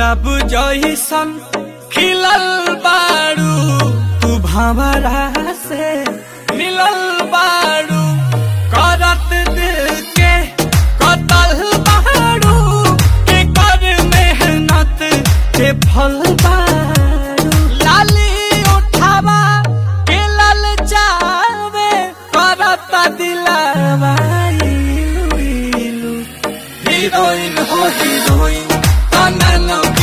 गुलाब जइसन खिलल बारू तू भंवरा से मिलल बारू करत दिल के कतल बारू के कर मेहनत के फल बारू लाली उठावा के लल जावे करत दिलावा इलू इलू हीरोइन हो हीरोइन तना